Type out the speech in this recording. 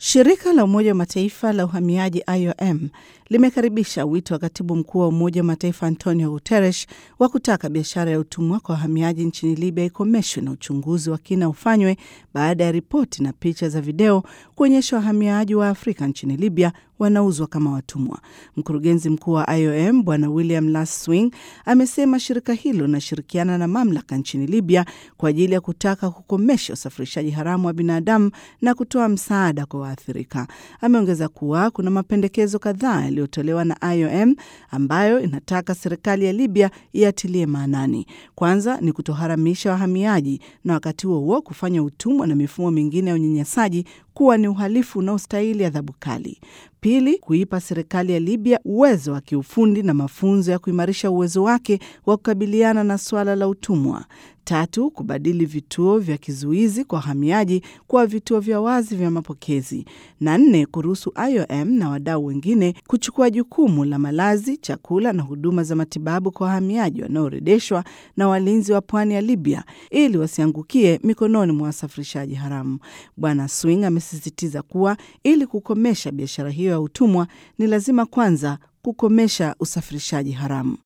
Shirika la Umoja wa Mataifa la uhamiaji IOM limekaribisha wito wa katibu mkuu wa Umoja wa Mataifa Antonio Guterres wa kutaka biashara ya utumwa kwa wahamiaji nchini Libya ikomeshwe na uchunguzi wa kina ufanywe baada ya ripoti na picha za video kuonyesha wahamiaji wa Afrika nchini Libya wanauzwa kama watumwa. Mkurugenzi mkuu wa IOM Bwana William Laswing amesema shirika hilo linashirikiana na mamlaka nchini Libya kwa ajili ya kutaka kukomesha usafirishaji haramu wa binadamu na kutoa msaada kwa waathirika. Ameongeza kuwa kuna mapendekezo kadhaa yaliyotolewa na IOM ambayo inataka serikali ya Libya iatilie maanani. Kwanza ni kutoharamisha wahamiaji na wakati huo huo kufanya utumwa na mifumo mingine ya unyanyasaji kuwa ni uhalifu unaostahili adhabu kali. Pili, kuipa serikali ya Libya uwezo wa kiufundi na mafunzo ya kuimarisha uwezo wake wa kukabiliana na suala la utumwa. Tatu, kubadili vituo vya kizuizi kwa wahamiaji kuwa vituo vya wazi vya mapokezi. Na nne, kuruhusu IOM na wadau wengine kuchukua jukumu la malazi, chakula na huduma za matibabu kwa wahamiaji wanaorejeshwa na walinzi wa pwani ya Libya ili wasiangukie mikononi mwa wasafirishaji haramu. Bwana Swing amesisitiza kuwa ili kukomesha biashara hiyo ya utumwa ni lazima kwanza kukomesha usafirishaji haramu.